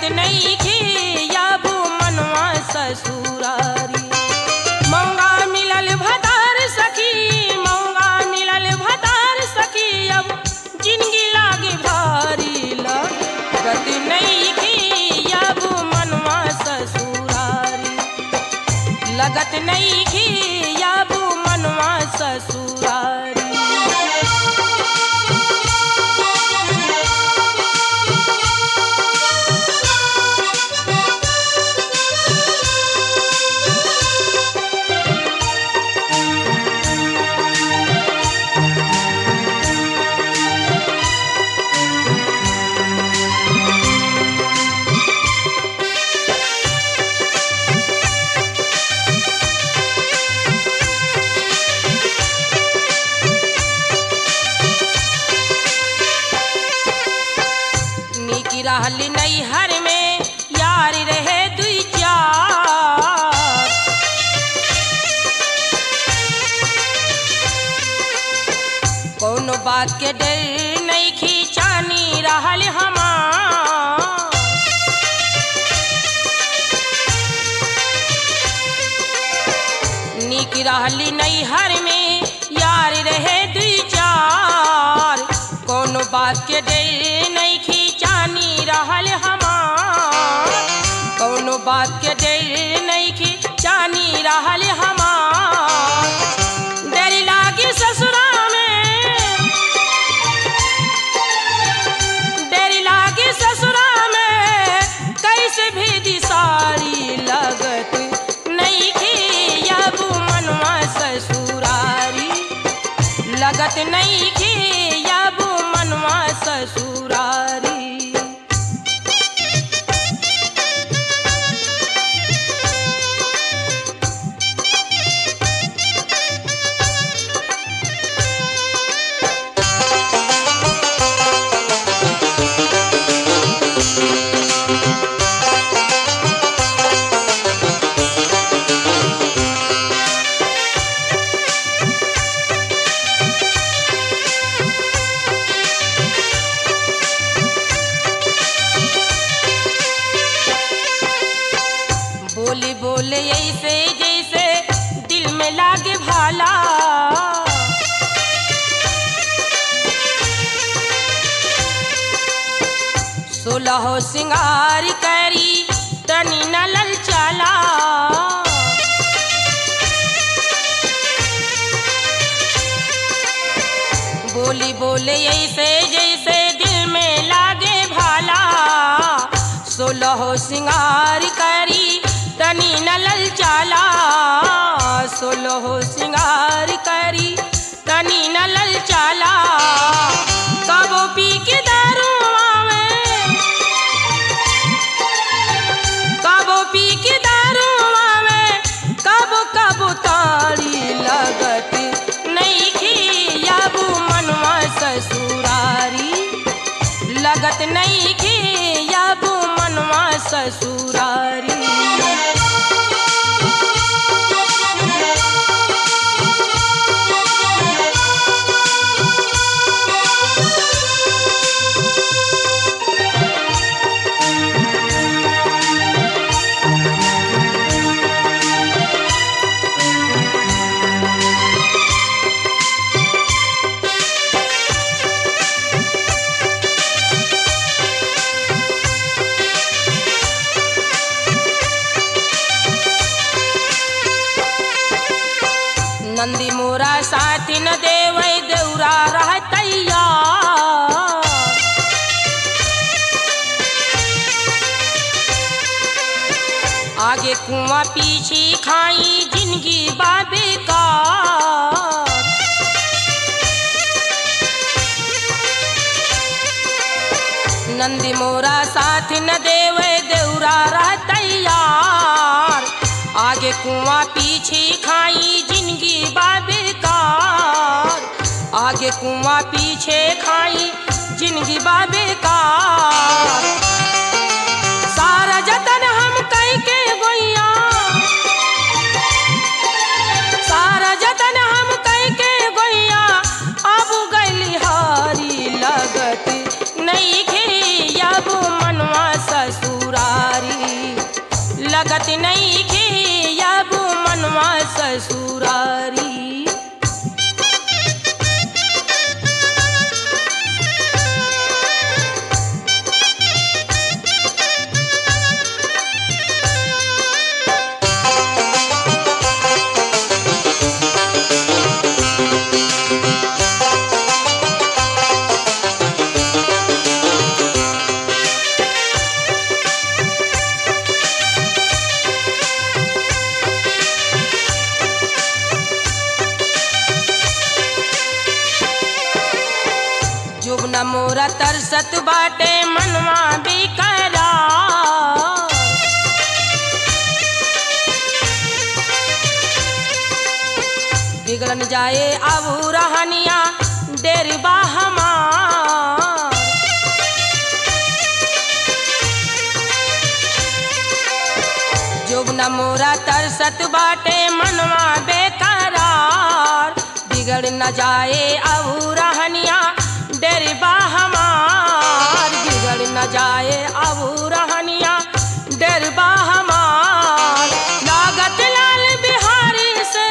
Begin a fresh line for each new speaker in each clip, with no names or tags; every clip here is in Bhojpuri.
लगत नहीं खे अब मनवा ससुरारी मौगा मिलल भतार सखी मौगा मिलल भतार सखी अब जिंदगी लागे भारी लगत नहीं खे अब मनवा ससुरारी लगत नहीं खे अब मनवा ससुरारी नीक रहल नैहर में यार रहे दुई चार कोनो बात के डर नहीं खींचानी रहल हमार नीक रहली नैहर में यार रहे दुई चार कोनो बात के डर नहीं खींचानी रहल हमार कोनो बात के डर नहीं खींचानी रहल हमार डर लागी ससुरा में डर लागी ससुरा में कैसे भेदी सारी लगत नहीं खे अब मनवा ससुरारी लगत नहीं खे अब मनवा ससुरारी बोले बोले ऐसे जैसे दिल में लागे भाला सोलह सिंगार करी तनी न ललचाला बोली बोले ऐसे जैसे दिल में लागे भाला सोलह सिंगार करी तनी न ललचाला सोलह सिंगार करी तनी न ललचाला कबो पी के दारू आवे कबो पी के दारू आवे कबो कबो तारी लगत नहीं खी अब मनवा ससुरारी लगत नहीं खे अब मनवा ससुरारी नंदी मोरा साथी न देवै देउरा रहतैया आगे कुआं पीछे खाई जिंदगी बाबे का नंदी मोरा साथ न देवे देउरा रहतैयार आगे कुआं पीछे खाई जिंदगी बाबेकार आगे कुआं पीछे खाई जिंदगी बाबेकार सारा जतन हम कई के गोइया सारा जतन हम कई के गोइया अब गइली हारी लगत नहीं खे अब मनवा ससुरा न मोरा तरसत बाटे मनवा बिकरा बिगड़न जाए अब रहनिया डेरबा हमार जोगना मोरा तरसत बाटे मनवा बेकरार बिगड़ न जाए अब रहनिया डेरबा हमार बिगड़ न जाए अब रहनिया डेरबा हमार लागत लाल बिहारी से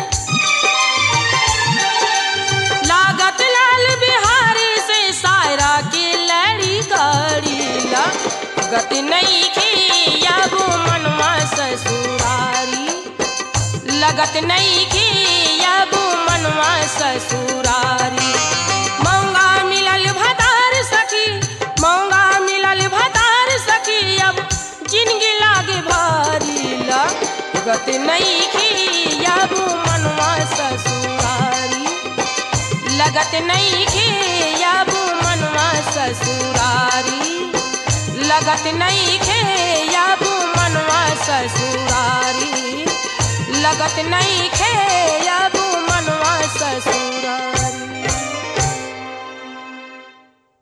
लागत लाल बिहारी से सायरा की लड़ी गाड़ी गति नहीं की अब मनवा ससुरारी लगत नहीं की अब मनवा ससुरारी मौंगा मिलल भतार सखी मौंगा मिलल भतार सखी अब जिंदगी लागे भारी लगत नहीं की अब मनवा ससुरारी लगत नहीं खे अब मनवा ससुरारी लगत नहीं खे अब मनवा ससुरारी लगत नहीं खे अब मनवा ससुरारी